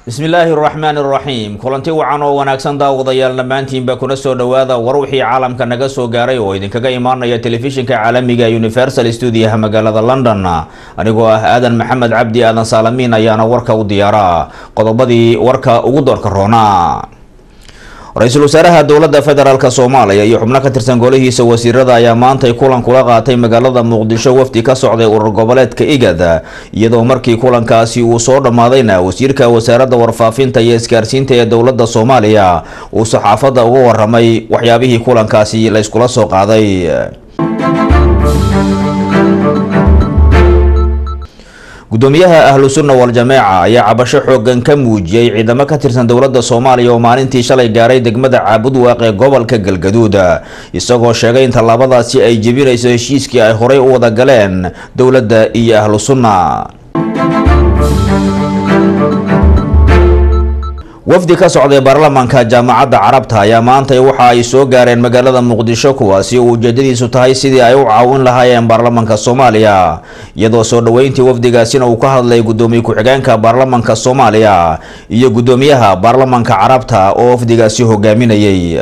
bismillaahi raxmaan raxiim kulanti wacan oo wanaagsan daawadayaal dhammaantiinba kuna soo dhowaada war wixii caalamka naga soo gaaray oo idinkaga imaanaya telefishinka caalamiga universal stuudiyaha magaalada london anigoo ah aadan maxamed cabdi aadan saalamiin ayaana warka u diyaara qodobadii warka ugu doorka roona ra-iisul wasaaraha dowladda federaalk soomaaliya iyo xubno ka tirsan golihiisa wasiirada ayaa maantay kulan kula qaatay magaalada muqdisho wafdi ka socday urur goboleedka igad iyadoo markii kulankaasi uu soo dhammaadayna wasiirka wasaaradda warfaafinta iyo isgaarsiinta ee dowladda soomaaliya uu saxaafadda uga waramay waxyaabihii kulankaasi la yskula soo qaaday gudoomiyaha ahlu sunna wal-jameeca ayaa cabasho xoogan ka muujiyey ciidamo ka tirsan dowladda soomaaliya oo maalintii shalay gaaray degmada caabudwaaq ee gobolka galgaduud isagoo sheegay in tallaabadaasi ay jebinayso heshiiskii ay horey u wada galeen dowladda iyo ahlu sunna wafdi ka socday baarlamaanka jaamacadda carabta ayaa maantay waxa ay soo gaareen magaalada muqdisho kuwaasi oo ujeedadiisu tahay sidii ay u caawin lahaayeen baarlamaanka soomaaliya iyadoo soo dhoweyntii wafdigaasina uu ka hadlay gudoomiye ku-xigeenka baarlamaanka soomaaliya iyo gudoomiyaha baarlamaanka carabta oo wafdigaasi hogaaminayay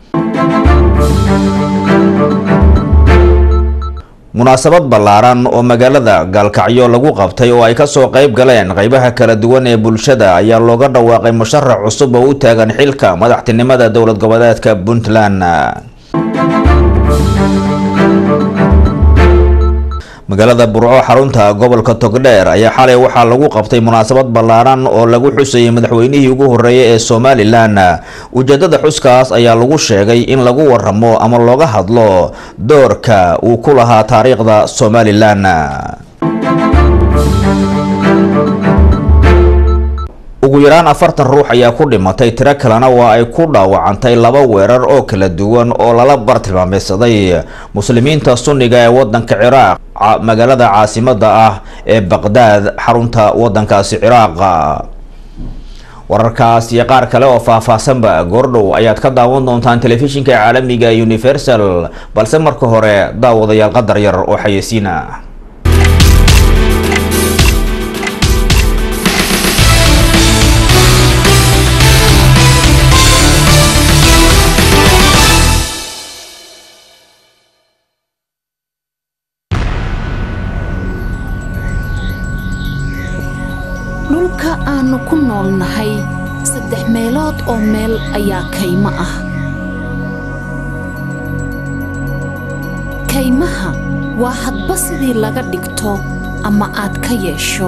munaasabad ballaaran oo magaalada gaalkacyo lagu qabtay oo ay kasoo qayb galeen qeybaha kala duwan ee bulshada ayaa looga dhawaaqay musharax cusub oo u taagan xilka madaxtinimada dowlad goboleedka puntland magaalada burco xarunta gobolka togdheer ayaa xalay waxaa lagu qabtay munaasabad ballaaran oo lagu xusayay madaxweynihii ugu horreeyay ee somalilan ujeedada xuskaas ayaa lagu sheegay in lagu waramo ama looga hadlo doorka uu ku lahaa taariikhda somalilan ugu yaraan afartan ruux ayaa ku dhimatay tiro kalena waa ay ku dhaawacantay laba weerar oo kala duwan oo lala bartilmaameysaday muslimiinta sunniga ee wadanka ciraaq magaalada caasimada ah ee baqdaad xarunta wadankaasi ciraaq wararkaas iyo qaar kale oo faah-faahsanba goordhow ayaad ka daawan doontaan telefishinka caalamiga universal balse marka hore daawadayaal qadar yar oo xayeysiina dhulka aannu ku noolnahay saddex meelood oo meel ayaa kaymo ah kaymaha waa hadba sidii laga dhigto ama aad ka yeesho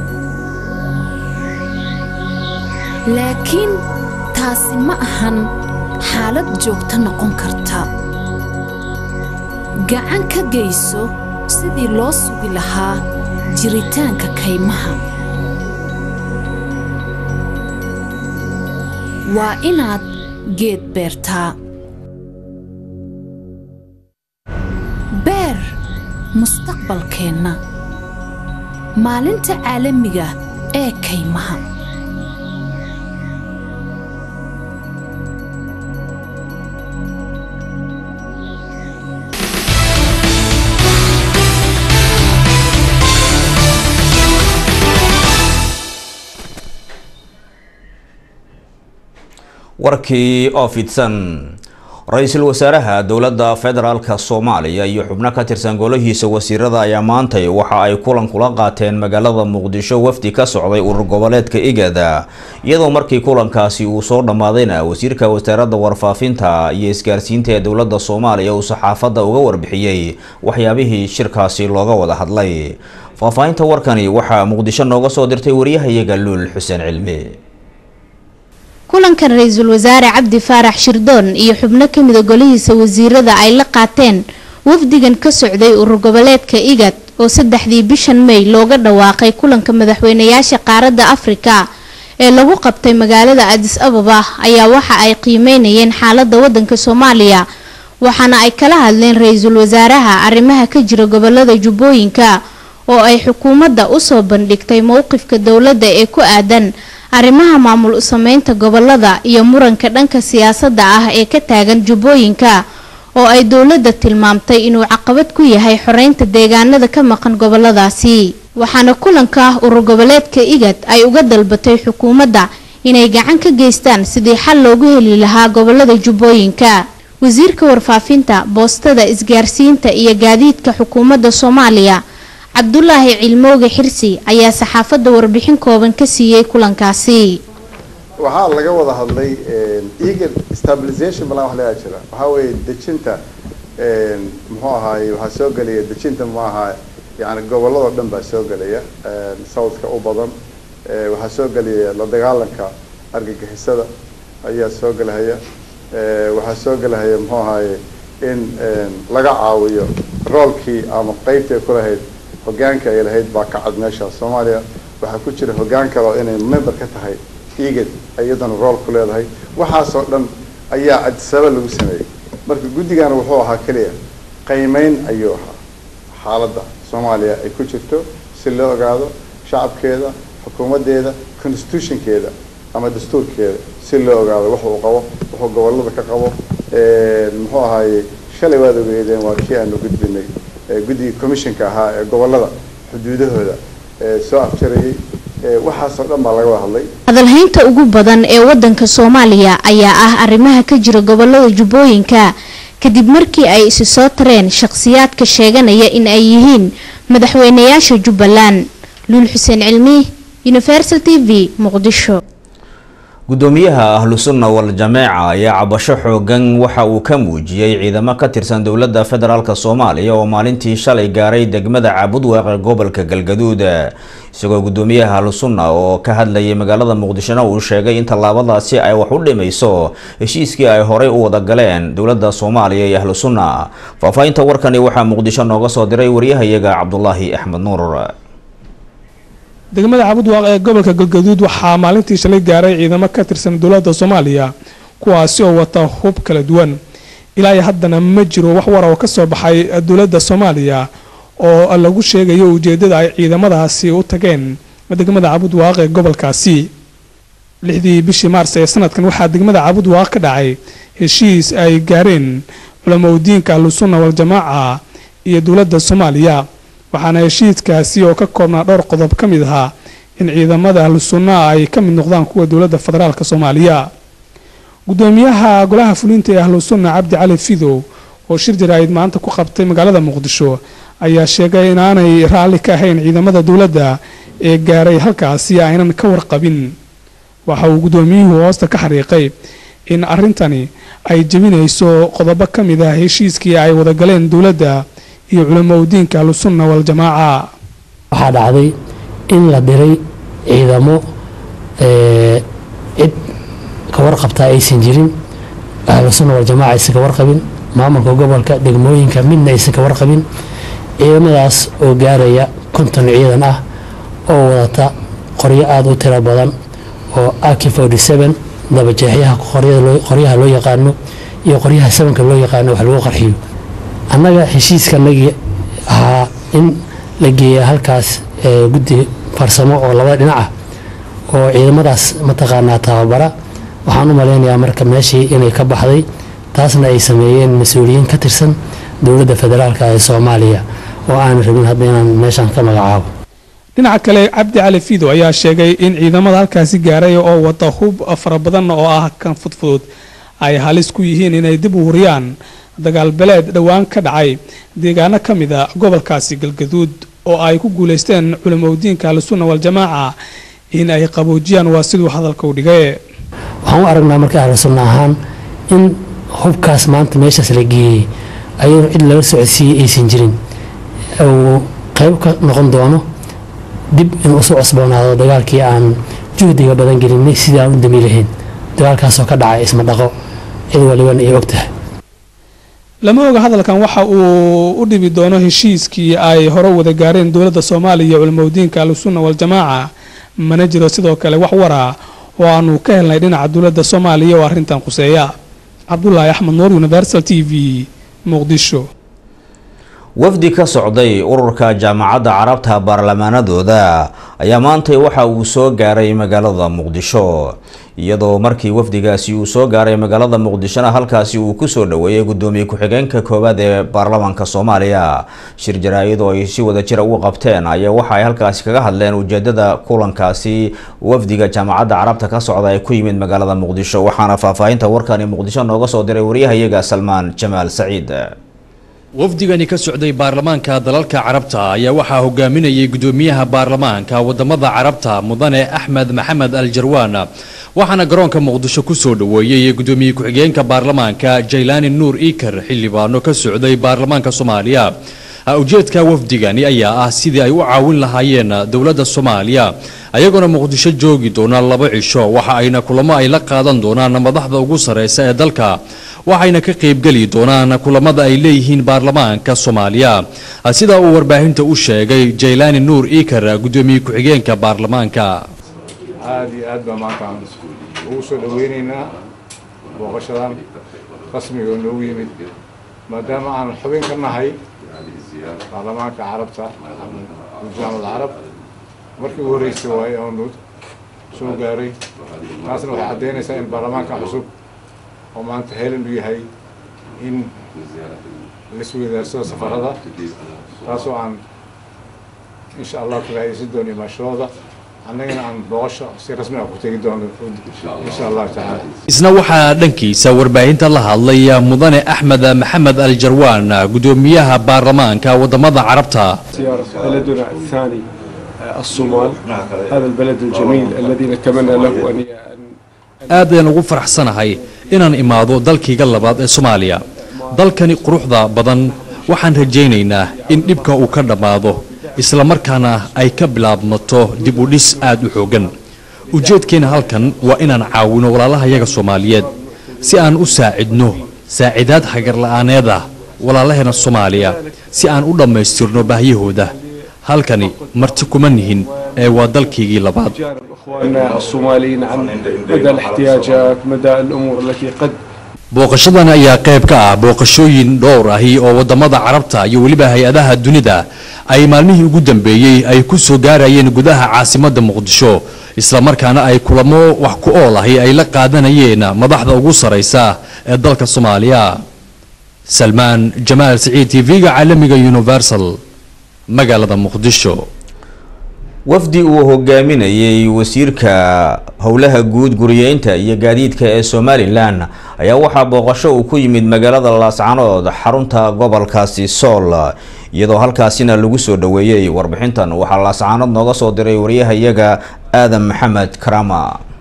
laakiin taasi ma ahan xaalad joogto noqon karta gacan ka geyso sidii loo sugi lahaa jiritaanka kaymaha waa inaad geed beertaa beer mustaqbalkeenna maalinta caalamiga ee kaymaha warkii oo fidsan ra-iisul wasaaraha dowladda federaalka soomaaliya iyo xubno ka tirsan golahiisa wasiirada ayaa maantay waxa ay kulan kula qaateen magaalada muqdisho wafdi ka socday urur goboleedka igada iyadoo markii kulankaasi uu soo dhammaadayna wasiirka wasaaradda warfaafinta iyo isgaarsiinta ee dowladda soomaaliya uu saxaafadda uga warbixiyey waxyaabihii shirkaasi looga wada hadlay faahfaahinta warkani waxaa muqdisho nooga soo dirtay wariyahayaga luul xuseen cilmi kulankan ra-iisul wasaare cabdi faarax shirdoon iyo xubno kamida golihiisa wasiirada ay la qaateen wafdigan ka socday urur goboleedka igad oo saddexdii bishan may looga dhawaaqay kulanka madaxweynayaasha qaaradda afrika ee lagu qabtay magaalada adis ababa ayaa waxa ay qiimeynayeen xaalada wadanka soomaaliya waxaana ay kala hadleen ra-iisul wasaaraha arrimaha ka jira gobolada jubbooyinka oo ay xukuumadda usoo bandhigtay mowqifka dowladda ee ku aadan arrimaha maamul sameynta gobolada iyo muranka dhanka siyaasadda ah ee ka taagan jubbooyinka oo ay dowladda tilmaamtay inuu caqabad ku yahay xoreynta deegaanada ka maqan goboladaasi waxaana kulanka urur goboleedka igad ay uga dalbatay xukuumadda inay gacan ka geystaan sidii xal loogu heli lahaa gobolada jubbooyinka wasiirka warfaafinta boostada isgaarsiinta iyo gaadiidka xukuumadda soomaaliya cabdulaahi cilmooge xirsi ayaa saxaafadda warbixin kooban ka siiyey kulankaasi waxaa laga wada hadlay eager stabilization balan wax laga jira waxaa weeye dejinta muxuu ahaay waxaa soo gelaya dejinta muxuu ahaa yani gobolladoo dhan baa soo gelaya southka u badan waxaa soo gelaya la dagaalanka argagixisada ayaa soo gelahaya waxaa soo gelahaya muxuu ahaye in laga caawiyo roolkii ama qeybtii ay ku lahayd hogaanka ay lahayd baa ka cad meesha soomaaliya waxaa ku jira hogaan kale oo inay member ka tahay egad iyadana rool ku leedahay waxaasoo dhan ayaa adisaba lagu sameeyey marka guddigana wuxuu ahaa keliya qiimeyn ayuu ahaa xaaladda soomaaliya ay ku jirto si loo ogaado shacabkeeda xukuumaddeeda constitutionkeeda ama dastuurkeeda si loo ogaado wax uu qabo wuxuu gobolada ka qabo muxuu ahaaye shalay waad ogeedeen waa kii aanu gudbinay guddigii commissionka ahaa ee gobolada xuduudahooda soo afjarayay waxaasoo dhan baa laga wada hadlay hadalhaynta ugu badan ee wadanka soomaaliya ayaa ah arrimaha ka jira gobolada jubbooyinka kadib markii ay isi soo tareen shaqhsiyaadka sheeganaya in ay yihiin madaxweynayaasha jubbaland luul xuseen cilmi universal t v muqdisho gudoomiyaha ahlu sunna wal jameeca ayaa cabasho xoogan waxa uu ka muujiyey ciidamo ka tirsan dowladda federaalk soomaaliya oo maalintii shalay gaaray degmada caabudwaaq ee gobolka galgaduud isagoo gudoomiyaha ahlu sunna oo ka hadlayay magaalada muqdishona uu sheegay in tallaabadaasi ay wax u dhimayso heshiiskii ay horey u wada galeen dowladda soomaaliya iyo ahlu sunna faahfaahinta warkani waxaa muqdisho nooga soo diray waryahayaga cabdulaahi axmed nuur degmada cabudwaaq ee gobolka galgaduud waxaa maalintii shalay gaaray ciidamo ka tirsan dowladda soomaaliya kuwaasi oo wata hub kala duwan ilaa iyo haddana ma jiro wax war oo ka soo baxay dowladda soomaaliya oo lagu sheegayo ujeedada ay ciidamadaasi u tageen degmada cabudwaaq ee gobolkaasi lixdii bishii maars ee sanadkan waxaa degmada cabudwaaq ka dhacay heshiis ay gaareen culamaudiinka ahlusunna waljamaaca iyo dowladda soomaaliya waxaana heshiiskaasi oo ka koobnaa dhowr qodob ka mid ahaa in ciidamada ahlu sunna ay ka mid noqdaan kuwa dowladda federaalk soomaaliya gudoomiyaha golaha fulinta ee ahlu sunna cabdi cali fidow oo shir jaraa'id maanta ku qabtay magaalada muqdisho ayaa sheegay inaanay raalli ka ahayn ciidamada dowladda ee gaaray halkaasi aynan ka warqabin waxa uu gudoomiyuhu hoosta ka xariiqay in arrintani ay jebinayso qodobo ka mid ah heshiiskii ay wadagaleen dowladda iyo culamaudiinka ahlusunna waljamaaca waxaa dhacday in la diray ciidamo cid ka warqabtaa aysan jirin ahlusunna waljamaaca aysan ka warqabin maamulka gobolka degmooyinka midna aysan ka warqabin ciidamadaas oo gaaraya konton ciidan ah oo wadata qoryo aada u tiro badan oo aki dabajeexyaha qoryaha loo yaqaano iyo qoryaha sabanka loo yaqaano wax lagu qarxiyo annaga heshiiskanagii ahaa in la geeya halkaas guddi farsamo oo labada dhinac ah oo ciidamadaas mataqaanaa tababara waxaan u malaynayaa marka meeshii inay ka baxday taasna ay sameeyeen mas-uuliyiin ka tirsan dowladda federaalk ee soomaaliya oo aan rabin hadda inaan meeshaan ka magacaabo dhinaca kale cabdi cali fiido ayaa sheegay in ciidamada halkaasi gaaray oo wata hub fara badan oo ah kan fudfudud ay halis ku yihiin inay dib u huriyaan dagaal beleed dhowaan ka dhacay deegaano ka mid a gobolkaasi galgaduud oo ay ku guulaysteen culamaudiinka ahlusunna waljamaaca in ay qaboojiyaan waa siduu hadalka u dhigay waxaan u aragnaa marka ahlu sunna ahaan in hubkaas maanta meeshaas la geeyey ayadoo cid lala socodsiiyey aysan jirin uu qayb ka noqon doono dib in usoo cusboonaado dagaalkii aan juhdiga badan gelinay sidii aan u dami lahayn dagaalkaasoo ka dhacay isma dhaqo cid walibana ay og tahay lama oga hadalkan waxa uu u dhibi doono heshiiskii ay hore wada gaareen dowladda soomaaliya iyo culamaudiinka ahlusunna waljamaaca mana jiro sidoo kale wax wara oo aanu ka helnay dhinaca dowladda soomaaliya oo arrintan khuseeya cabdulaahi axmed nuur universal t v muqdisho wafdi ka socday ururka jaamacadda carabta baarlamaanadooda ayaa maantay waxa uu soo gaaray magaalada muqdisho iyadoo markii wafdigaasi uu soo gaaray magaalada muqdishona halkaasi uu kusoo dhaweeyay gudoomiye ku-xigeenka koowaad ee baarlamaanka soomaaliya shir jaraa-id oo ay si wada jira uga qabteen ayaa waxa ay halkaasi kaga hadleen ujeedada kulankaasi wafdiga jaamacadda carabta ka socda ee ku yimid magaalada muqdisho waxaana faahfaahinta warkani muqdisho nooga soo diray waryahayaga salmaan jamaal saciid wafdigani ka socday baarlamaanka dalalka carabta ayaa waxaa hogaaminayay gudoomiyaha baarlamaanka wadamada carabta mudane axmed maxamed al jarwaan waxaana garoonka muqdisho kusoo dhaweeyey gudoomiye ku-xigeenka baarlamaanka jaylaani nuur iikar xildhibaano ka socday baarlamaanka soomaaliya ujeedka wafdigani ayaa ah sidii ay u caawin lahaayeen dowladda soomaaliya ayagoona muqdisho joogi doona laba cisho waxa ayna kulamo ay la qaadan doonaan madaxda ugu sareysa ee dalka waxayna ka qaybgeli doonaan kulamada ay leeyihiin baarlamaanka soomaaliya sida uu warbaahinta u sheegay jaylaani nuur iikar gudoomiye ku-xigeenka baarlamaanka aada iyo aad baa maanta aan ugu soo dhaweyneynaa booqashadan rasmiga oo noogu yimid maadaama aan xubin ka nahay baarlamaanka carabta jaamacad carab markii ugu horreysay waaye oonu soo gaaray taasna waxay caddeynaysaa in baarlamaanka cusub oo maanta helan u yahay in laisweydaarsado safarada taasoo aan insha allah ka raadaysan doono imaashadooda annagana aan booqasho si rasmi ah ku tegi doono insha allahu tacaala isna waxaa dhankiisa warbaahinta la hadlay mudane axmed maxamed al jarwaan gudoomiyaha baarlamaanka wadamada carabta زيارة بلدنا الثاني آه، الصومال هذا البلد الجميل الذي نتمنى له أن aad ayaan ugu faraxsanahay inaan imaado dalkayga labaad ee soomaaliya dalkani quruxda badan waxaan rajaynaynaa in dhibka uu ka dhammaado isla markaana ay ka bilaabmato dib u dhis aad u xooggan ujeedkeena halkan waa inaan caawino walaalahayaga soomaaliyeed si aan u saacidno saacidaad hagarla'aaneed ah walaalaheena soomaaliya si aan u dhammaystirno baahiyahooda halkani marti kuma nihin ee waa dalkaygii labaad جانب إخواننا الصوماليين عن مدى الاحتياجات مدى الأمور التي قد booqashadan ayaa qayb ka ah booqashooyin dhowr ahi oo wadamada carabta iyo weliba hay-adaha dunida ay maalmihii ugu dambeeyey ay ku soo gaarayeen gudaha caasimadda muqdisho islamarkaana ay kulamo wax ku ool ahi ay la qaadanayeen madaxda ugu saraysa ee dalka soomaaliya salmaan jamaal siciid t v-ga caalamiga universal magaalada muqdisho wafdi uu hogaaminayay wasiirka howlaha guud guriyeynta iyo gaadiidka ee somalilan ayaa waxaa booqasho uu ku yimid magaalada laascanood xarunta gobolkaasi sool iyadoo halkaasina lagu soo dhaweeyey warbixintan waxaa laascanood nooga soo diray wariyahayaga aadan maxamed karama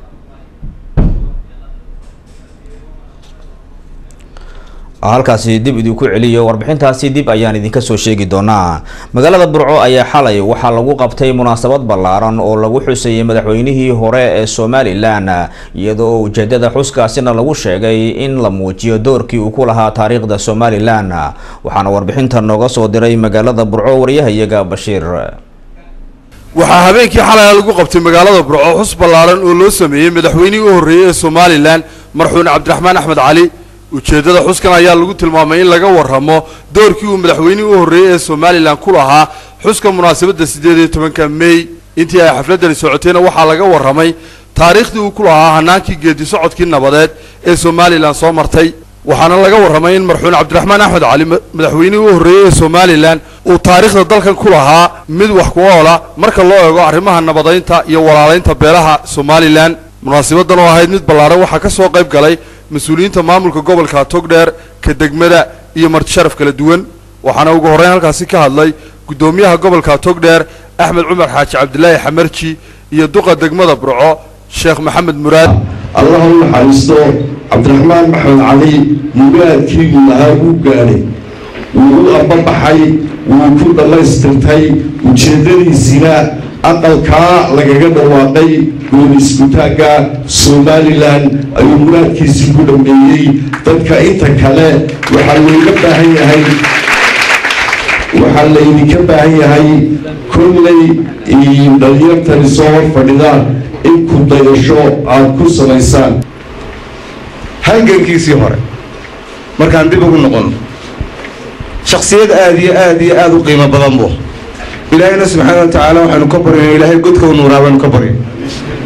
halkaasi dib idinku celiyo warbixintaasi dib ayaan idinka soo sheegi doonaa magaalada burco ayaa xalay waxaa lagu qabtay munaasabad ballaaran oo lagu xusayay madaxweynihii hore ee somalilan iyadoo ujeedada xuskaasina lagu sheegay in la muujiyo doorkii uu ku lahaa taariikhda somalilan waxaana warbixinta nooga soo diray magaalada burco waryahayaga bashiir waxaa habeenkii xalay lagu qabtay magaalada burco xus ballaaran oo loo sameeyey madaxweynihii u horreeyey ee somalilan marxuun cabdiraxmaan axmed cali ujeeddada xuskan ayaa lagu tilmaamay in laga warramo doorkii uu madaxweynihii u horreeyey ee somalilan ku lahaa xuska munaasabadda siddeed iyo tobanka mey intii ay xafladdani socotayna waxaa laga warramay taariikhdii uu ku lahaa hanaankii geedi socodkii nabadeed ee somalilan soo martay waxaana laga warramay in marxuun cabdiraxmaan axmed cali madaxweynihii u horreeyey ee somalilan uu taariikhda dalkan ku lahaa mid wax ku oola marka loo eego arrimaha nabadaynta iyo walaalaynta beelaha somalilan munaasabaddan oo ahayd mid ballaaran waxaa ka soo qayb galay mas-uuliyiinta maamulka gobolka togdheer ka degmada iyo martisharaf kala duwan waxaana ugu horreyn halkaasi ka hadlay guddoomiyaha gobolka togdheer axmed cumar xaaji cabdilaahi xamarji iyo duqa degmada burco sheekh maxamed muraad allah u naxariisto cabdiraxmaan maxamed cali mugaadkiigu lahaa wuu gaadhay wuu u ambabaxay wuu ku dhammaystirtay ujeeddadiisina aqalkaa lagaga dhawaaqay gooni iskutaagga somalilan ayuu muraadkiisii ku dhammeeyey dadka inta kale waxaa looga baahan yahay waxaa laydinka baahan yahay kolley iyo dhalinyartani soo hor fadhidaan in ku dayasho aad ku samaysaan halgankiisii hore markaan dib ugu noqon shaksiyad aada iyo aada iyo aada u qiimo badan bu ilaahayna subxaana wa tacaala waxaanu ka baryno ilaahay godka u nuuraa baanu ka baryo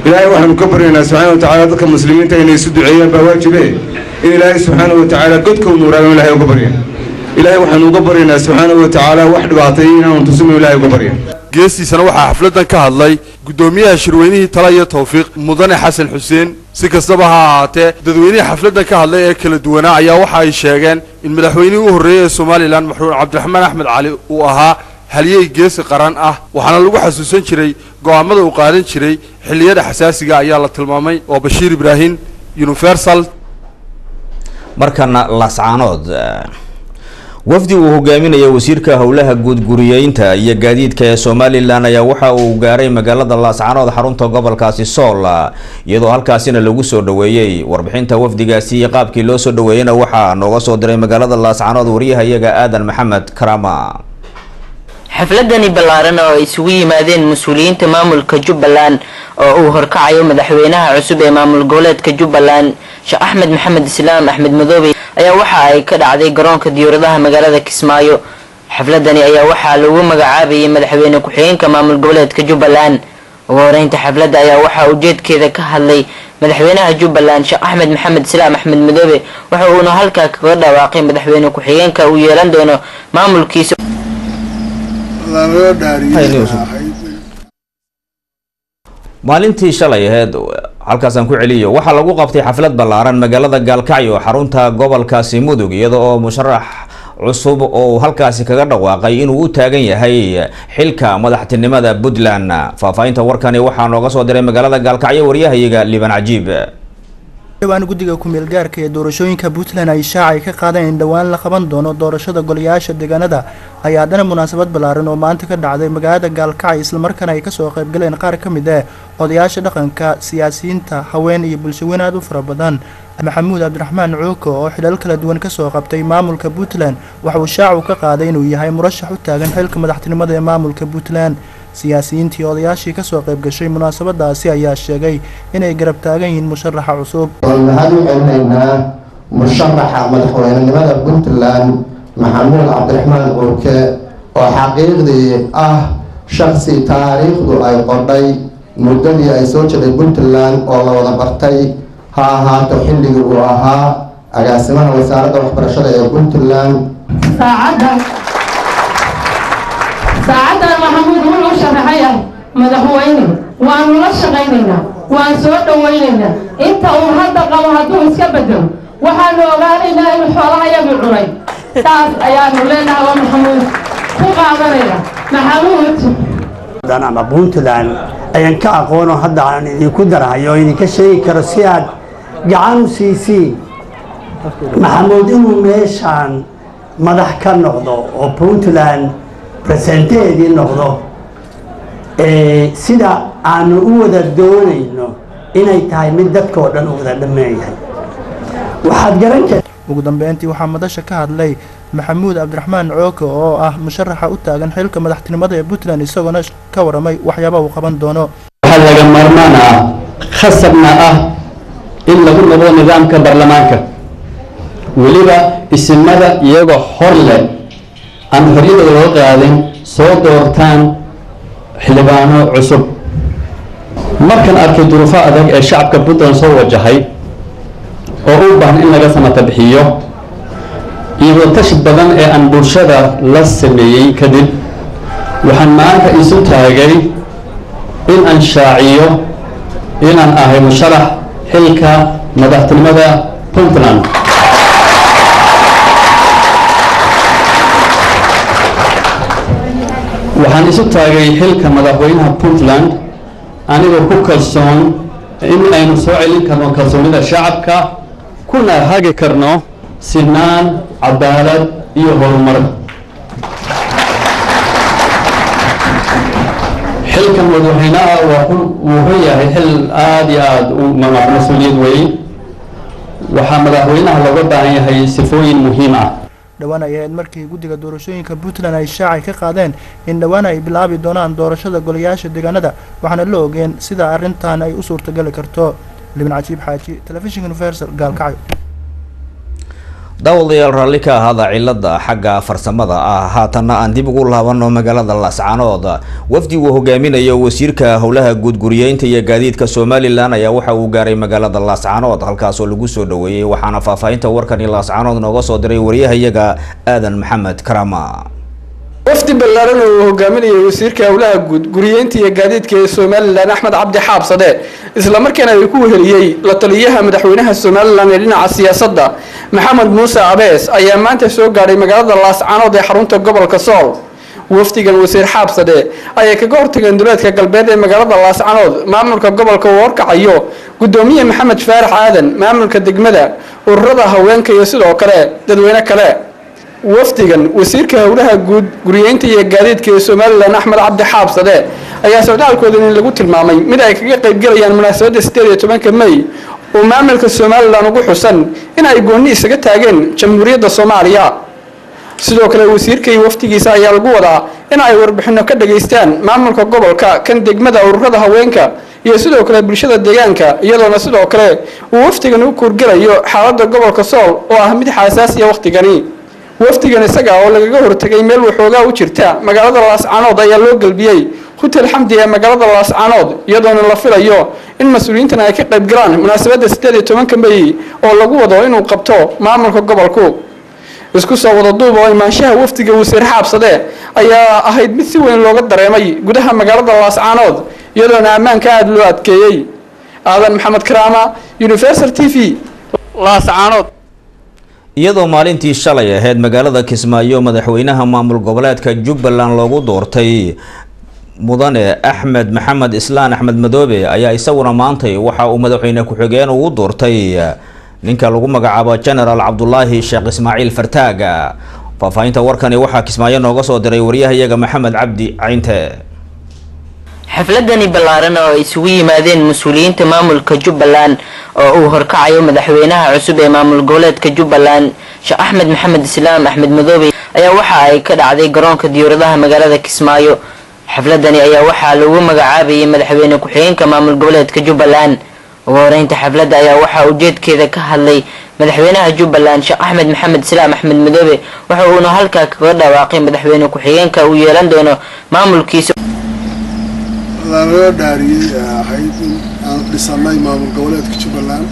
ilaahay waxaanu ka baryaynaa subxaana wa tacaala dadka muslimiinta inay isu duceeyaan baa waajibe in ilaahay subxaana wa tacaala godkownu waraagan ilaahay uga baryan ilaahay waxaanu uga baryaynaa subxaana wa tacaala wax dhibaatay inaanu tusino ilaahay uga baryan geestiisana waxaa xafladdan ka hadlay guddoomiyaha shirweynihii tala iyo tawfiiq mudane xasan xuseen si kastaba ha ahaatee dadweynihii xafladdan ka hadlay ee kala duwanaa ayaa waxa ay sheegeen in madaxweynihii u horreeyey ee somalilan maxruun cabdiraxmaan axmed cali uu ahaa halyey geesi qaran ah waxaana lagu xasuusan jiray go'aamada uu qaadan jiray xilliyada xasaasiga ayaa la tilmaamay oo bashiir ibraahim universal markana lascaanood wafdi uu hogaaminaya wasiirka howlaha guud guriyeynta iyo gaadiidka ee somalilan ayaa waxa uu gaaray magaalada laascaanood xarunta gobolkaasi sool iyadoo halkaasina lagu soo dhaweeyey warbixinta wafdigaasi iyo qaabkii loo soo dhaweeyeyna waxaa nooga soo diray magaalada laascaanood waryahayaga aadan maxamed karaama xafladani ballaaran oo ay isugu yimaadeen mas-uuliyiinta maamulka jubbaland oo uu horkacayo madaxweynaha cusub ee maamul goboleedka jubbaland sheekh axmed maxamed islaam axmed madoobe ayaa waxa ay ka dhacday garoonka diyauradaha magaalada kismaayo xafladani ayaa waxaa lagu magacaabayay madaxweyne ku-xigeenka maamul goboleedka jubbaland ugu horeynta xafladda ayaa waxaa ujeedkeeda ka hadlay madaxweynaha jubbaland sheekh axmed maxamed islaam axmed madoobe waxa uuna halkaa kaga dhawaaqay madaxweyne ku-xigeenka uu yeelan doono maamulkiisa maalintii shalay aheyd halkaasaan ku celiyo waxaa lagu qabtay xaflad ballaaran magaalada gaalkacyo xarunta gobolkaasi mudug iyada oo musharax cusub oo halkaasi kaga dhawaaqay inuu u taagan yahay xilka madaxtinimada puntland faahfaahinta warkani waxaa nooga soo diray magaalada gaalkacyo waryahayaga liban cajiib dhowaan guddiga ku-meel gaarka ee doorashooyinka puntland ay shaacay ka qaadeen in dhowaan la qaban doono doorashada golayaasha deegaanada ayaa haddana munaasabad ballaaran oo maanta ka dhacday magaalada gaalkacyo islamarkaana ay kasoo qaybgaleen qaar ka mid ah odayaasha dhaqanka siyaasiyiinta haween iyo bulshaweyn aad u fara badan maxamuud cabdiraxmaan cuuko oo xilal kala duwan kasoo qabtay maamulka puntland waxa uu shaacu ka qaaday inuu yahay murashax u taagan xilka madaxtinimada ee maamulka puntland siyaasiyiintii odayaashii kasoo qayb gashay munaasabadaasi ayaa sheegay inay garab taagan yihiin musharaxa cusub waxaan u celinaynaa musharaxa madaxweynenimada puntland maxamuud cabdiraxmaan cuurke oo xaqiiqdii ah shaksi taariikhdu ay qodhay muddadii ay soo jiray puntland oo la wada bartay ha ahaato xilligii uu ahaa agaasimaha wasaaradda waxbarashada ee puntland saacaddan maxamuud wuxuu sharaxay ah madaxweyne waanu la shaqaynaynaa waan soo dhowaynaynaa inta uu hadda qabo hadduu iska bedelo waxaanu ogaanaynaa inuu xoolahayagii cunay saas ayaanu leenahay waa maxamuud ku qaadanayna maxamuud ama puntland ayaan ka aqoono hadda aan idinku darahayo oo idinka sheegi karo si aad gacan u siisiin maxamuud inuu meeshaan madax ka noqdo oo puntland presenteedii noqdo sida aanu u wada doonayno inay tahay mid dadkao dhan u wada dhammeeyahay waxaad garan karta ugu dambeyntii waxaa madasha ka hadlay maxamuud cabdiraxmaan cooke oo ah musharaxa u taagan xilka madaxtinimada ee puntland isagoona ka waramay waxyaaba uu qaban doono waxaa laga maarmaan ah khasabna ah in lagu noqdo nidaamka baarlamaanka weliba isimada iyagoo hor leh aan horyadooda loo qaadin soo doortaan xildhibaano cusub markan arkay duruufo adag ee shacabka puntland soo wajahay oo u baahan in laga samata bixiyo iyo watashi badan ee aan bulshada la sameeyey kadib waxaan maanta isu taagay in aan shaaciyo inaan ahay musharax xilka madaxtinimada puntland waxaan isu taagay xilka madaxweynaha puntland anigoo ku kalsoon in aynu soo celin karno kalsoonida shacabka kuna hagi karno sinaan cadaalad iyo horumar xilkan madaxweynaha wuxuu yahay xil aada iyo aada u mas-uuliyad weyn waxaa madaxweynaha looga baahan yahay sifooyin muhiim ah dhowaan ay ahayd markii guddiga doorashooyinka puntland ay shaacay ka qaadeen in dhowaan ay bilaabi doonaan doorashada golayaasha deegaanada waxaana la ogeen sida arrintan ay u suurtageli karto libin cajiib xaaji telefishinka universal gaalkacyo daawadayaal raalli ka ahaada cilada xagga farsamada ah haatanna aan dib ugu laabano magaalada laascaanood wafdi uu hogaaminayo wasiirka howlaha guudguriyeynta iyo gaadiidka somalilan ayaa waxa uu gaaray magaalada laascaanood halkaasoo lagu soo dhaweeyey waxaana faahfaahinta warkani laascaanood nooga soo diray wariyahayaga aadan maxamed karama wafdi ballaaran oo uu hogaaminayay wasiirka howlaha guud guriyeynta iyo gaadiidka ee somalilan axmed cabdi xaabsade islamarkaana ay ku weheliyey la taliyaha madaxweynaha somalilan ee dhinaca siyaasadda maxamed muuse abees ayaa maanta soo gaadhay magaalada laascaanood ee xarunta gobolka sool wafdigan wasiir xaabsade ayay kaga hortageen duleedka galbeed ee magaalada laascaanood maamulka gobolka uu horkacayo gudoomiye maxamed faarax aadan maamulka degmada ururada haweenka iyo sidoo kale dadweyne kale wafdigan wasiirka howlaha guud guriyeynta iyo gaadiidka ee somalilan axmed cabdi xaabsade ayaa socdaalkoodan in lagu tilmaamay mid ay kaga qaybgelayaan munaasabadda sideed iyo tobanka may oo maamulka somalilan ugu xusan in ay goonni isaga taageen jamhuuriyadda soomaaliya sidoo kale wasiirka iyo wafdigiisa ayaa lagu wadaa in ay warbixino ka dhageystaan maamulka gobolka kan degmada ururada haweenka iyo sidoo kale bulshada deegaanka iyadoona sidoo kale uu wafdigan u kuurgelayo xaaladda gobolka sool oo ah mid xaasaasiya wakhtigani wafdigan isaga oo lagaga hortagay meel waxoogaa u jirta magaalada laascaanood ayaa loo gelbiyey hutel xamdi ee magaalada laascaanood iyadoona la filayo in mas-uuliyiintan ay ka qayb galaan munaasabadda sideed iyo tobanka may oo lagu wado inuu qabto maamulka gobolku isku soo wada duub oo imaanshaha wafdiga wasiir xaabsade ayaa ahayd mid si weyn looga dareemay gudaha magaalada laascaanood iyadoona ammaanka aada loo adkeeyey aadan maxamed karaama universal t v laascaanood iyadoo maalintii shalay ahayd magaalada kismaayo madaxweynaha maamul goboleedka jubbaland loogu doortay mudane axmed maxamed islaan axmed madoobe ayaa isaguna maantay waxa uu madaxweyne ku-xigeen ugu doortay ninka lagu magacaabo genaraal cabdulaahi sheekh ismaaciil fartaaga faahfaahinta warkani waxaa kismaayo nooga soo diray wariyahayaga maxamed cabdi caynte xafladani ballaaran oo ay isugu yimaadeen mas-uuliyiinta maamulka jubbaland oo uu horkacayo madaxweynaha cusub ee maamul goboleedka jubbaland sheekh axmed maxamed islaam axmed madoobe ayaa waxa ay ka dhacday garoonka diyaaradaha magaalada kismaayo xafladani ayaa waxaa lagu magacaabayay madaxweyne ku-xigeenka maamul goboleedka jubbaland ugu horeynta xafladda ayaa waxaa ujeedkeeda ka hadlay madaxweynaha jubbaland sheekh axmed maxamed islaam axmed madoobe waxa uuna halkaa kaga dhawaaqay madaxweyne ku-xigeenka uu yeelan doono maamulkiisa lanaga dhaariyey ee ahayd in aan dhisanay maamul goboleedka jubbaland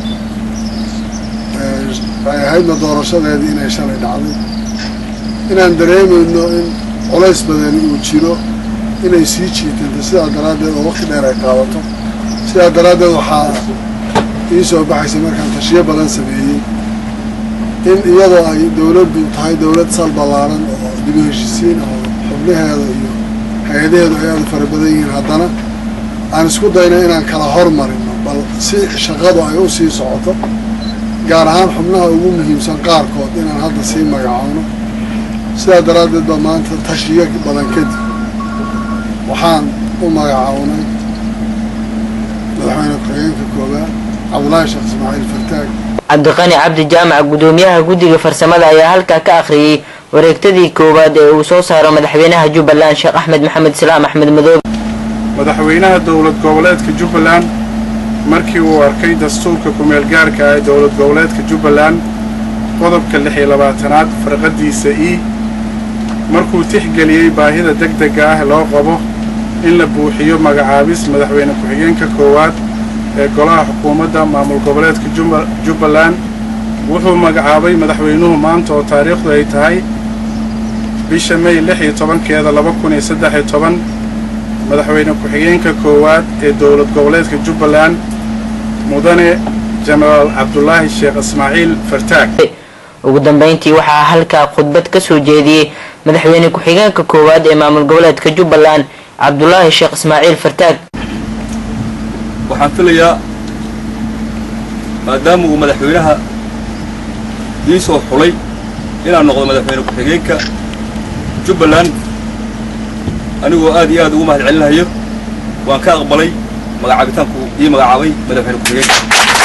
ay ahaydna doorashadeedii inay shalay dhacday inaan dareemayno in culays badani uu jiro inay sii jiitanta sidaa daraaddeed oo waqti dheer ay qaadato sidaa daraaddeed waxaa ii soo baxaysay markaan tashiyo badan sameeyey in iyadoo ay dowladdu tahay dowlad sal ballaaran oo dib u heshisiin oo xubnaheeda iyo hay-adaheedu ay aada fara badan yihiin haddana aan isku dayno inaan kala hormarino bal si shaqadu ay u sii socoto gaar ahaan xubnaha ugu muhiimsan qaarkood inaan hadda sii magacaano sidaa daraaddeed ba maanta tashiyo badan kadib waxaan u magacawnay madaxweyne ku-xigeenka koowaad cabdulaahi sheekh ismaaciil fartaag cabdiqani cabdi jaamac gudoomiyaha guddiga farsamada ayaa halkaa ka akhriyey wareegtadii koowaad ee uu soo saaro madaxweynaha jubbaland sheekh axmed maxamed islaam axmed madoobe madaxweynaha dowlad goboleedka jubbaland markii uu arkay dastuurka ku-meelgaarka ah ee dowlad goboleedka jubbaland qodobka lix iyo labaatanaad farqadiisa e markuu tixgeliyey baahida degdega ah loo qabo in la buuxiyo magacaabis madaxweyne ku-xigeenka koowaad ee golaha xukuumadda maamul goboleedka jubbaland wuxuu magacaabay madaxweynuhu maanta oo taariikhdu ay tahay bisha may lix iyo tobankeeda laba kun iyo saddex iyo toban madaxweyne ku-xigeenka koowaad ee dowlad goboleedka jubbaland mudane jenaraal cabdulaahi sheekh ismaaciil fartaag ugu dambeyntii waxaa halkaa khudbad ka soo jeediyey madaxweyne ku-xigeenka koowaad ee maamul goboleedka jubbaland cabdulaahi sheekh ismaaciil fartaag waxaan filayaa maadaama uu madaxweynaha ii soo xulay inaan noqdo madaxweyne ku-xigeenka jubbaland anigoo aad iyo aad ugu mahad celinayo waan ka aqbalay magacaabitaanku ii magacaabay madaxweyne ku-xigeenka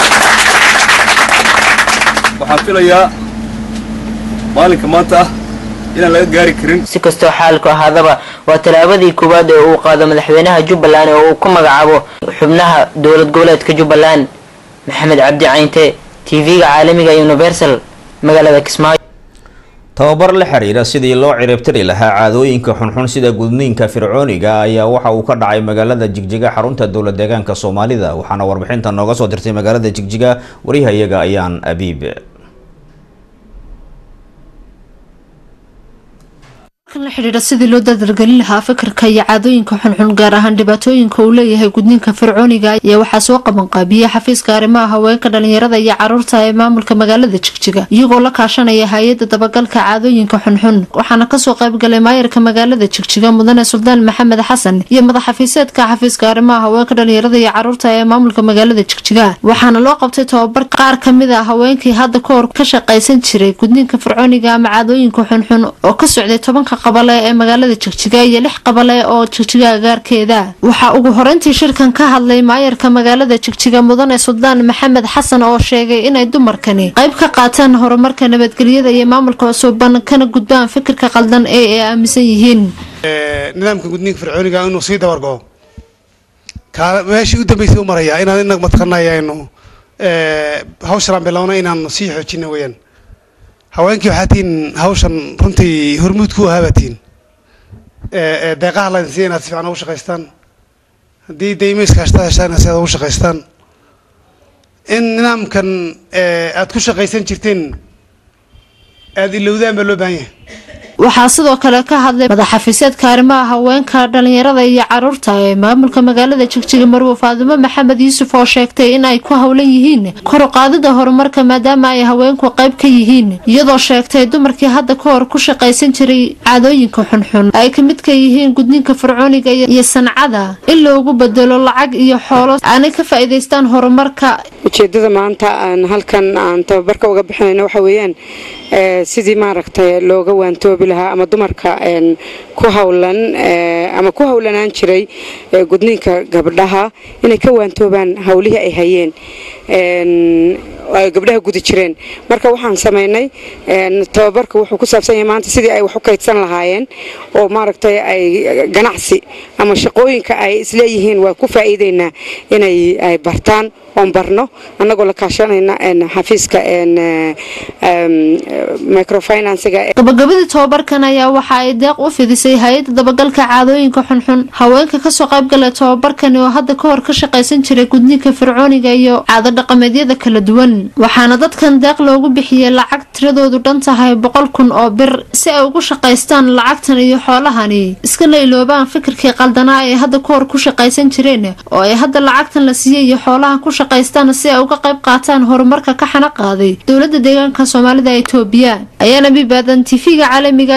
waxaan filayaa maalinka maanta ah inaan laga gaari karin si kastoo xaalku ahaadaba waa tallaabadii koowaad ee uu qaado madaxweynaha jubbaland oo uu ku magacaabo xubnaha dowlad goboleedka jubbaland maxamed cabdi caynte tv-ga caalamiga universal magaalada kismaayo tababar la xiriira sidii loo ciribtiri lahaa caadooyinka xunxun sida gudniinka fircooniga ayaa waxa uu ka dhacay magaalada jigjiga xarunta dowlad deegaanka soomaalida waxaana warbixinta nooga soo dirtay magaalada jigjiga wariyahayaga ayaan abiib la xidhiidha sidii loo dardargelin lahaa fikirka iyo caadooyinka xunxun gaar ahaan dhibaatooyinka uu leeyahay gudniinka fircooniga ayaa waxaa soo qabanqaabiyey xafiiska arrimaha haweenka dhalinyarada iyo caruurta ee maamulka magaalada jigjiga iyagoo la kaashanaya hay-adda dabagalka caadooyinka xunxun waxaana kasoo qaybgalay maayarka magaalada jigjiga mudane suldaan maxamed xasan iyo madaxafiiseedka xafiiska arrimaha haweenka dhalinyarada iyo caruurta ee maamulka magaalada jigjiga waxaana loo qabtay tababar qaar kamid a haweenkii hadda kahor ka shaqaysan jiray gudniinka fircooniga ama caadooyinka xunxun oo ka socday tobanka qabale ee magaalada jigjiga iyo lix qabale oo jigjiga agaarkeeda waxaa ugu horeyntii shirkan ka hadlay maayarka magaalada jigjiga mudane suldaan maxamed xasan oo sheegay inay dumarkani qayb ka qaataan horumarka nabadgelyada iyo maamulka cusuban kana gudbaan fikirka qaldan ee ay aaminsan yihiin nidaamka gudniinka fircooniga inuu sii dabargo meeshii u dambeysay u maraya inaan inag mataqanayaynu hawshaan bilowna inaanu sii xoojina weyaan haweenkii waxaa tihiin hawshan runtii hormuud ku ahaabatiin deeqaha laydin siiya inaad si fiican ugu shaqaystaan haddii daymayska hashtaa heshaan si aad ugu shaqaystaan in nidaamkan aad ku shaqaysan jirteen aada ilowdaan baa loo baahan yahay waxaa sidoo kale ka hadlay madaxafiiseedka arrimaha haweenka dhalinyarada iyo caruurta ee maamulka magaalada jigjiga marwo faadimo maxamed yuusuf oo sheegtay in ay ku howlan yihiin kor u qaadida horumarka maadaama ay haweenku qayb ka yihiin iyadoo sheegtay dumarkii hadda ka hor ku shaqaysan jiray caadooyinka xunxun ay ka mid ka yihiin gudniinka fircooniga iyo sancada in loogu bedelo lacag iyo xoolo aanay ka faa'iidaystaan horumarka ujeedada maanta aan halkan aan tababarka uga bixinayno waxa weeyaan sidii maaragtay looga waantoobi lahaa ama dumarka ku howlan ama ku howlanaan jiray gudniinka gabdhaha inay ka waantoobaan howlihii ay hayeen ay gabdhaha gudi jireen marka waxaan samaynay tababarka wuxuu ku saabsan yahay maanta sidii ay wax u kaydsan lahaayeen oo maaragtay ay ganacsi ama shaqooyinka ay isleeyihiin waa ku faa'iideynaa inay ay bartaan oon barno annagoo la kaashanayna xafiiska microfinansiga gabagabadii tobabarkan ayaa waxa ay deeq u fidisay hay-adda dabagalka caadooyinka xunxun haweenka kasoo qaybgalay tobabarkani oo hadda ka hor ka shaqaysan jiray gudniinka fircooniga iyo caado dhaqameedyada kala duwan waxaana dadkan deeq loogu bixiyey lacag tiradoodu dhan tahay boqol kun oo bir si ay ugu shaqaystaan lacagtan iyo xoolahani iskana iloobaan fikirkii qaldanaa ee hadda ka hor ku shaqaysan jireen oo ay hadda lacagtan la siiyey iyo xoolahan ku shaqaystaan si ay uga qayb qaataan horumarka ka xana qaaday dowlada deegaanka soomaalida etoobiya ayaana bibaadan tv-ga caalamiga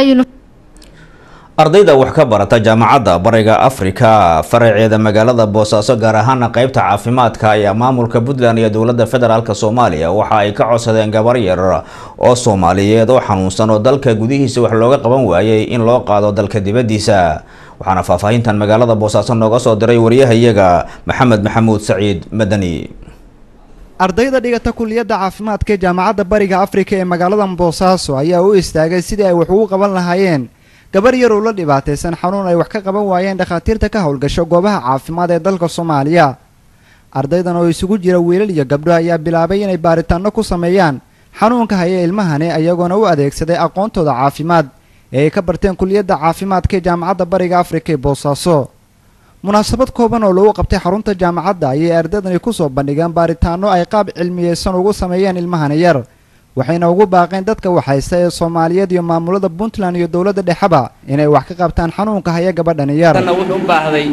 ardayda wax ka barata jaamacadda bariga afrika faraceeda magaalada boosaaso gaar ahaana qeybta caafimaadka ayaa maamulka puntland iyo dowladda federaalk soomaaliya waxa ay ka codsadeen gabar yar oo soomaaliyeed oo xanuunsan oo dalka gudihiisa wax looga qaban waayay in loo qaado dalka dibadiisa waxaana faahfaahintan magaalada boosaaso nooga soo diray wariyahayaga maxamed maxamuud saciid madani ardayda dhigata kuliyadda caafimaadka ee jaamacadda bariga afrika ee magaalada boosaaso ayaa u istaagay sidii ay wax ugu qaban lahaayeen gabar yar oo la dhibaataysan xanuun ay wax ka qaban waayeen dhakhaatiirta ka howlgasho goobaha caafimaad ee dalka soomaaliya ardaydan oo isugu jira wiilal iyo gabdho ayaa bilaabay inay baaritaanno ku sameeyaan xanuunka haya ilmahani ayagoona u adeegsaday aqoontooda caafimaad ee ay ka barteen kuliyadda caafimaadka ee jaamacadda bariga afrika ee boosaaso munaasabad kooban oo lagu qabtay xarunta jaamacadda ayay ardaydani kusoo bandhigeen baaritaanno ay qaab cilmiyeysan ugu sameeyeen ilmahani yar waxayna ugu baaqeen dadka waxaysta ee soomaaliyeed iyo maamulada puntland iyo dowladda dhexeba inay wax ka qabtaan xanuunka haya gabadhani yar wuxuu u baahday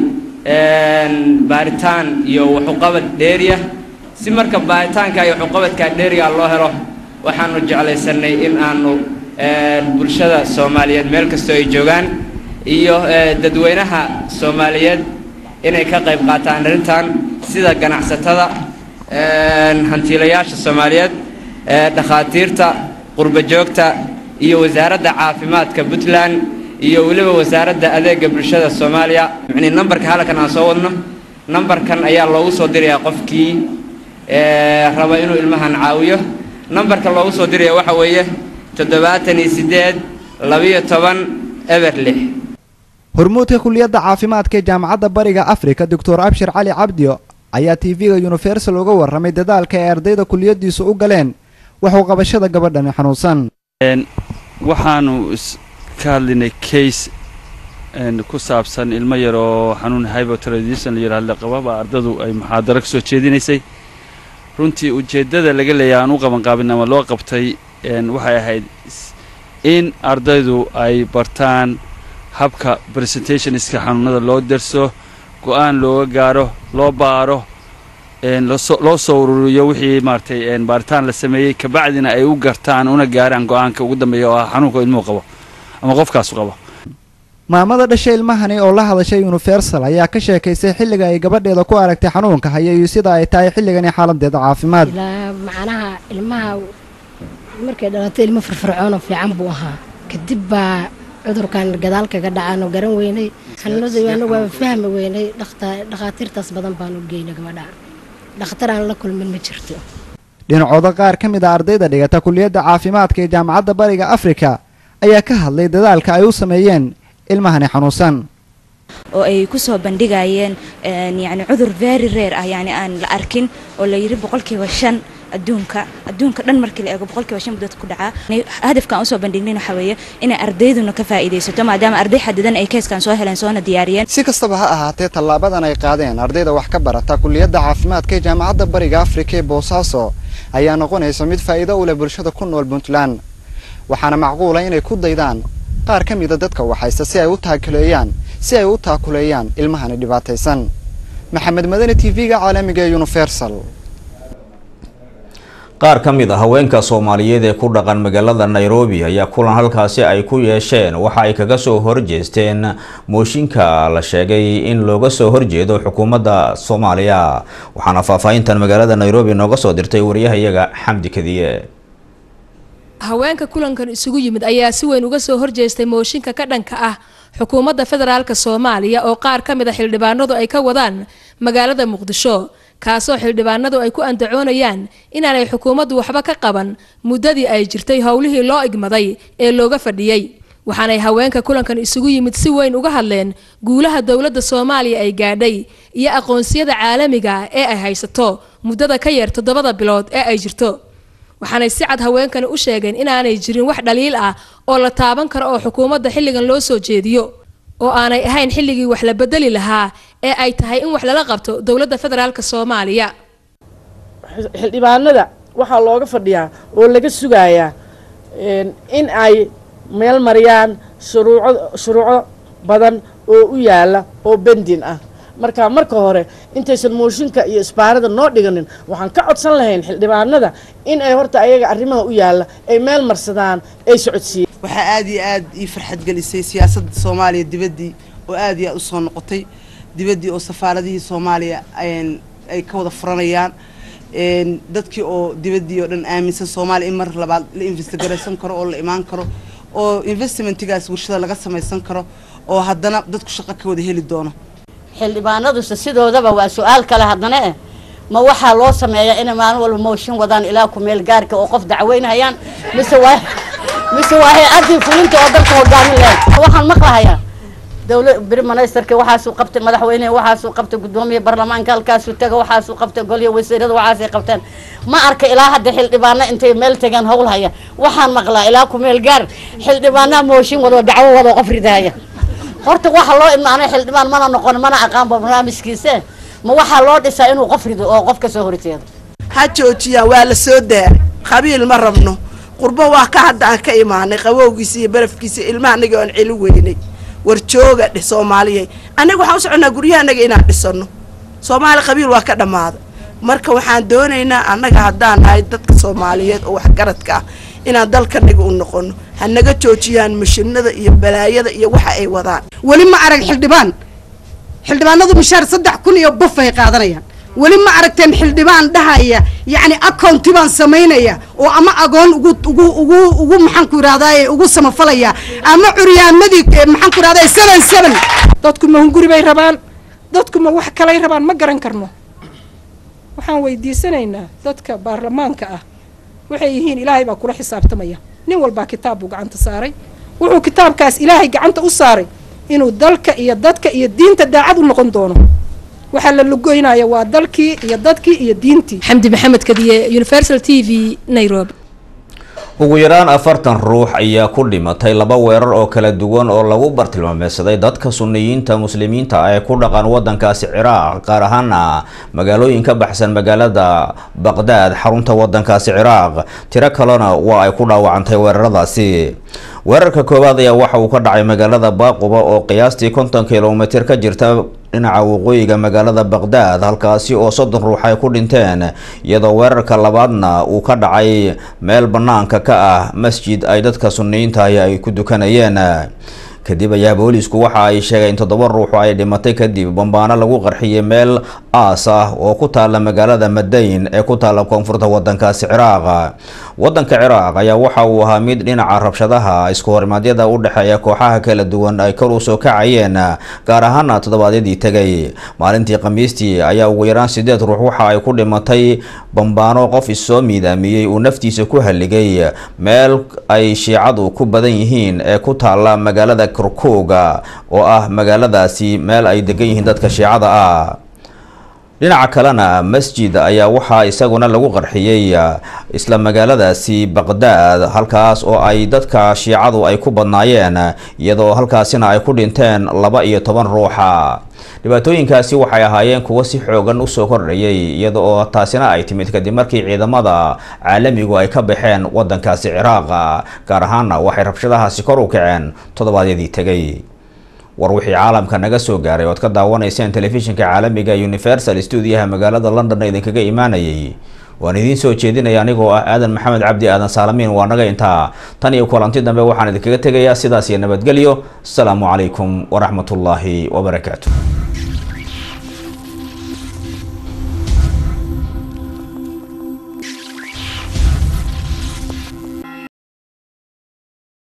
baaritaan iyo waxuqabad dheeriya si marka baaritaanka iyo waxuqabadka dheeriga loo helo waxaanu jeclaysanay in aanu bulshada soomaaliyeed meel kastoo ay joogaan iyo dadweynaha soomaaliyeed inay ka qayb qaataan arrintan sida ganacsatada hantiilayaasha soomaaliyeed dhakhaatiirta qurba joogta iyo wasaaradda caafimaadka puntland iyo weliba wasaaradda adeega bulshada soomaaliya yacnii nambarka halkan aan soo wadno nambarkan ayaa loogu soo dirayaa qofkii raba inuu ilmahan caawiyo nambarka loogu soo diraya waxa weeye toddobaatan iyo siddeed labiyo toban eber lix hormuudka kuliyadda caafimaadka ee jaamacadda bariga afrika doctor abshir cali cabdio ayaa tv-ga universal uga warramay dadaalka ay ardayda kuliyaddiisu u galeen waxuu qabashada gabadhani xanuunsan waxaanu ka hadlaynay case ku saabsan ilmo yar oo xanuun hypotradition la yidhahdo qababa ardadu ay muxaadaro ka soo jeedinaysay runtii ujeeddada laga leeyahay aan u qabanqaabin ama loo qabtay waxay ahayd in ardaydu ay bartaan habka presentationska xanuunada loo derso go-aan looga gaaro loo baaro loo soo ururiyo wixii maaratay baaritaan la sameeyey kabacdina ay u gartaan una gaaraan go-aanka ugu dambeeya oo ah xanuunka ilmuhu qabo ama qofkaasu qabo maamada dhashay ilmahani oo la hadashay universal ayaa ka sheekaysay xilliga ay gabadheeda ku aragtay xanuunka haya iyo sida ay tahay xilligani xaaladeeda caafimaad ilaa macnaha ilmaha markay dhalatay ilmo firfircoon oo fiican buu ahaa kadib baa cudurkan gadaal kaga dhacaano garan weynay xanuunada anagu waa fahmi weynay dhakhaatiirtaas badan baanu geynay gabadha dhakhtar aan la kulmin ma jirto dhinacooda qaar ka mid a ardayda dhigata kuliyadda caafimaadka ee jaamacadda bariga afrika ayaa ka hadlay dadaalka ay u sameeyeen ilmahani xanuunsan oo ay ku soo bandhigayeen yani cudur very rare ah yani aan la arkin oo la yidhi boqolkiiba shan adduunka adduunka dhan markii la eego boqolkiiba shan dadka ku dhacaa hadafka aan usoo bandhignin waxa weeye inay ardayduna ka faa'iidaysato maadaama arday xadidan ay keeskan soo heleen soona diyaariyeen si kastaba ha ahaatee tallaabadan ay qaadeen ardayda wax ka barata kuliyadda caafimaadka ee jaamacadda bariga afrika ee boosaaso ayaa noqonaysa mid faa'iido u leh bulshada ku nool puntland waxaana macquula inay ku daydaan qaar ka mida dadka waxayse si ay u taakuleeyaan si ay u taakuleeyaan ilmahani dhibaataysan maxamed madani t v-ga caalamiga ee universal qaar ka mid a haweenka soomaaliyeed ee ku dhaqan magaalada nairobi ayaa kulan halkaasi ay ku yeesheen waxa ay kaga soo horjeesteen mooshinka la sheegay in looga soo horjeedo xukuumadda soomaaliya waxaana faahfaahintan magaalada nairobi nooga soo dirtay wariyahayaga xamdi kadiye haweenka kulankan isugu yimid ayaa si weyn uga soo horjeestay mooshinka ka dhanka ah xukuumadda federaalk soomaaliya oo qaar ka mid a xildhibaanadu ay ka wadaan magaalada muqdisho kaasoo xildhibaanadu ay ku andacoonayaan inaanay xukuumaddu waxba ka qaban muddadii ay jirtay howlihii loo igmaday ee looga fadhiyey waxaanay haweenka kulankan isugu yimid si weyn uga hadleen guulaha dowladda soomaaliya ay gaadhay iyo aqoonsiyada caalamiga ee ay haysato muddada ka yar toddobada bilood ee ay jirto waxaanay si cad haweenkani u sheegeen inaanay jirin wax dhaliil ah oo la taaban karo oo xukuumadda xilligan loo soo jeediyo oo aanay ahayn xilligii wax la bedeli lahaa ee ay tahay in wax lala qabto dowladda federaalk soomaaliya xildhibaanada waxaa looga fadhiyaa oo laga sugayaa in ay meel mariyaan shuruuco shuruuco badan oo u yaala oo bendin ah marka marka hore intaysan mooshinka iyo isbaarada noo dhiganin waxaan ka codsan lahayn xildhibaanada in ay horta ayaga arrimaha u yaalla ay meel marsadaan ay socodsiiyeen waxaa aad iyo aad ii farxad gelisay siyaasadda soomaaliya dibaddii oo aad iyo aad u soo noqotay dibaddii oo safaaradihii soomaaliya ay ka wada furanayaan dadkii oo dibaddii oo dhan aaminsan soomaaliya in mar labaad la investigaraysan karo oo la imaan karo oo investmentigaas warshada laga samaysan karo oo haddana dadku shaqo ka wada heli doono xildhibaanadusa sidoodaba waa su-aal kale haddana eh ma waxaa loo sameeyaa inay maalin walba mooshin wadaan ilaa ku meel gaarka oo qof dacweynhayaan mise waa mise waa hay-addii fulinta oo dalka hogaamin lahayd waxaan maqlahayaa dowla beri ministerka waxaasuu qabtay madaxweyneha waxaasuu qabtay guddoomiya baarlamaanka halkaasuu taga waxaasuu qabtay golya wasiirada waxaasay qabteen ma arka ilaa hadda xildhibaano intay meel tageen howl haya waxaan maqlaa ilaa ku meel gaar xildhibaanaha mooshin wado dacwo wado qof ridahaya horta waxa loo imaanay xildhibaan mana noqon mana aqaanba barnaamijkiise ma waxaa loo dhisaa inuu qof rido oo qof ka soo horjeedo ha joojiyaan waa la soo daaray qabiil ma rabno qurbo waa ka hadda aan ka imaanay qabowgiisa iyo barafkiisa ilmaha anaga oan celi weynay war jooga dheh soomaaliyey annaga waxaan u soconnaa guryahanaga inaan dhisano soomaali qabiil waa ka dhammaaday marka waxaan doonaynaa annaga haddaan nahay dadka soomaaliyeed oo waxgaradka ah inaan dalkanaga u noqono ha naga joojiyaan mashinada iyo balaayada iyo waxa ay wadaan weli ma arag xildhibaan xildhibaanadu mishaar saddex kun iyo buf ay qaadanayaan weli ma aragteen xildhibaan dhahaya yacni accounti baan samaynaya oo ama agoon ugu ugu ugu ugu maxaan ku yidhahdaye ugu samafalaya ama curyaamadii maxaan ku yidhahdaye seven seven dadku ma hunguri bay rabaan dadku ma wax kalay rabaan ma garan karno waxaan weydiisanaynaa dadka baarlamaanka ah waxay yihiin ilaahay baa kula xisaabtamaya nin walbaa kitaab buu gacanta saaray wuxuu kitaabkaas ilaahay gacanta u saaray inuu dalka iyo dadka iyo diinta daacad u noqon doono waxaa la lugoynaya waa dalkii iyo dadkii iyo diintii xamdi maxamed kadiye universal t v nairobi ugu yaraan afartan ruux ayaa ku dhimatay laba weerar oo kala duwan oo lagu bartilmaameysaday dadka suniyiinta muslimiinta ah ee ku dhaqan wadankaasi ciraaq gaar ahaana magaalooyin ka baxsan magaalada baqdaad xarunta wadankaasi ciraaq tiro kalena waa ay ku dhaawacantay weeraradaasi weerarka koowaad ayaa waxa uu ka dhacay magaalada baaquba oo qiyaastii konton kilomitir ka jirta dhinaca waqooyiga magaalada baqdaad halkaasi oo soddon ruux ay ku dhinteen iyadoo weerarka labaadna uu ka dhacay meel bannaanka ka ah masjid ay dadka suniyiintahi ay ku dukanayeen kadib ayaa booliisku waxa ay sheegeen toddoba ruux ay dhimatay kadib bambaano lagu qarxiyay meel aas ah oo ku taala magaalada madayn ee ku taala koonfurta wadankaasi ciraaq wadanka ciraaq ayaa waxa uu ahaa mid dhinaca rabshadaha isku horimaadyada u dhexeeya kooxaha kala duwan ay kor usoo kacayeen gaar ahaana toddobaadyadii tegay maalintii khamiistii ayaa ugu yaraan sideed ruux waxa ay ku dhimatay bambaano qof issoo miidaamiyey uu naftiisa ku haligay meel ay shiicadu ku badan yihiin ee ku taala magaalada kurkuga oo ah magaaladaasi meel ay degan yihiin dadka shiicada ah dhinaca kalena masjid ayaa waxaa isaguna lagu qarxiyey isla magaaladaasi baqdaad halkaas oo ay dadka shiicadu ay ku badnaayeen iyadoo halkaasina ay ku dhinteen laba iyo toban ruuxa dhibaatooyinkaasi waxay ahaayeen kuwo si xoogan usoo kordhayay iyada oo taasina ay timid kadib markii ciidamada caalamigu ay ka baxeen wadankaasi ciraaq gaar ahaana waxay rabshadahaasi kor u kaceen toddobaadyadii tegay war wixii caalamka naga soo gaaray ood ka daawanayseen telefishinka caalamiga universal stuudiyaha magaalada london idinkaga imaanayay waan idiin soo jeedinaya anigoo ah aadan maxamed cabdi aadan saalamiin waa naga intaa tan iyo kulanti dambe waxaan idinkaga tegayaa sidaas iyo nabadgelyo asalaamu calaykum waraxmatullaahi wabarakaatu